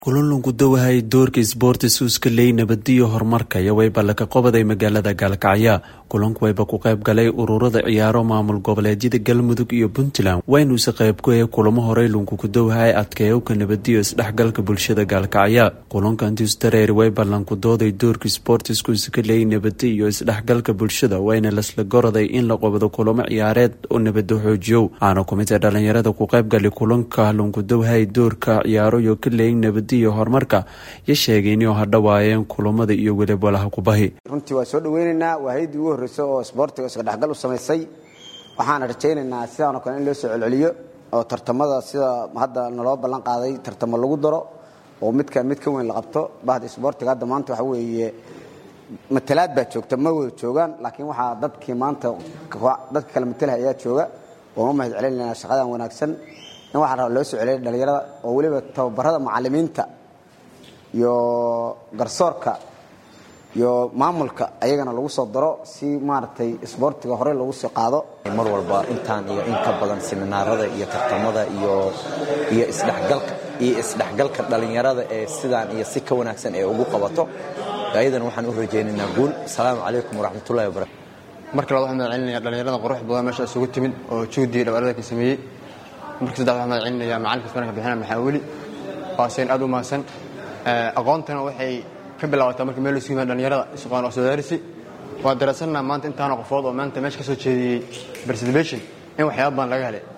kulanku dawahay doorka isboortis iska leey nabadiyo horumarka iyo wayba laka qobaday magaalada gaalkacya kulanku wayba ku qayb galay ururada ciyaaro maamul goboleedyada galmudug iyo puntland waynuuse qayb ku ahe kulamo horey lunkuku dawahay adkeeyowka nabadiyo isdhexgalka bulshada gaalkacya kulanka intiis dareeri wayba lanku dooday doorka isboortisku iska leey nabadi iyo isdhexgalka bulshada wayna lasla goraday in la qobado kulamo ciyaareed oo nabado xoojiyow aana kumid ee dhalinyarada ku qaybgalay kulanka lunku dawahay doorka ciyaaro iyo ka leey nabad iyo horumarka yo sheegay inuu hadhawaayeen kulamada iyo weliba walaha kubahi runtii waa soo dhaweynaynaa waa hay-addii ugu horreysay oo isboortiga iska dhexgal u samaysay waxaana rajaynaynaa sidaanoo kale in loo soo celceliyo oo tartamada sida hadda naloo ballan qaaday tartamo lagu daro oo midka mid ka weyn la qabto bahda isboortiga hadda maanta waxa weeye matalaad baa joogta ma wada joogaan laakiin waxaa dadkii maanta dadka kale matalaha ayaa jooga ooma mahad celinaynaa shaqadan wanaagsan in waxaa raba loo soo celiyay dhalinyarada oo weliba tababarada macalimiinta iyo garsoorka iyo maamulka ayagana lagu soo daro si maaragtay isboortiga horey lagu sii qaado mar walba intaan iyo in ka badan seminaarada iyo tartamada iyo iyo isdhexgalka iyo isdhexgalka dhalinyarada ee sidaan iyo si ka wanaagsan ee ugu qabato ayadan waxaan u rajaynaynaa guul asalaamu calaykum waraxmatullahi wabarakatu marka labaad waxaan mahad celinaya dhalinyarada qurux badan meesha isugu timid oo juhdiga dhabarada ka sameeyey marka saddex waxaan mahad celinaya macalinka isbanka bixina maxaaweli waa seen aad u mahadsan aqoontana waxay ka bilaabataa marka meel isugu yimaad dhalinyarada isqoon oo soodaarisi waa daraasanaa maanta intaana qofood oo maanta meesha ka soo jeediyey participation in waxyaaba badan laga helay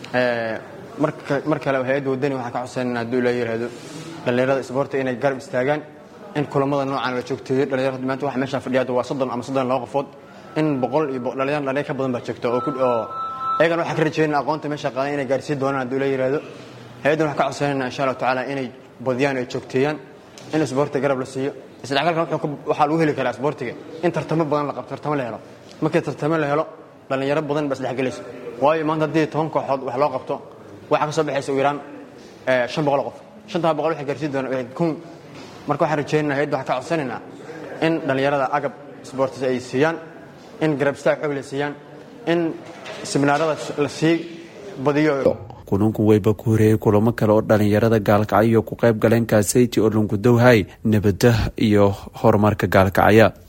mar kale hay-adda wadani waxaan ka codsanayna hadduu ilaa yidhaahdo dhalinyarada isboorta inay garab istaagaan in kulamada noocan la joogteeyo dhalinyarada maanta waxa meeshaan fadhiya waa soddon ama soddon laba qofood in boqol iyo dhalinyar dhalinyar ka badan baa joogta oo ayagan waxaan ka rajaynaa aqoonta meesha qaadan inay gaarsiin doonaan hadduu la yidhaahdo hay-addan waxaan ka codsanayna insha allahu tacaala inay badiyaan ay joogteeyaan in isboortiga garab la siiyo isdhexgalkan waxaa lagu heli karaa isboortiga in tartamo badan la qabto tartamo la helo markii tartamo la helo dhalinyaro badan baa isdhexgelayso waayo maanta haddii toban kooxood wax loo qabto waxaa ka soo baxaysa ugu yaraan shan boqol qof shantaa boqol waxay gaarsiin doonaan kun marka waxaan rajaynaa hay-adda waxaan ka codsanaynaa in dhalinyarada agab isboortis ay siiyaan in garab istaag xoog la siiyaan in seminaarada la sii badiyo kulanku wayba ku horeeyey kulamo kale oo dhalinyarada gaalkacyo ku qayb galeen kaasayti oo lunku dowhay nabada iyo horumarka gaalkacya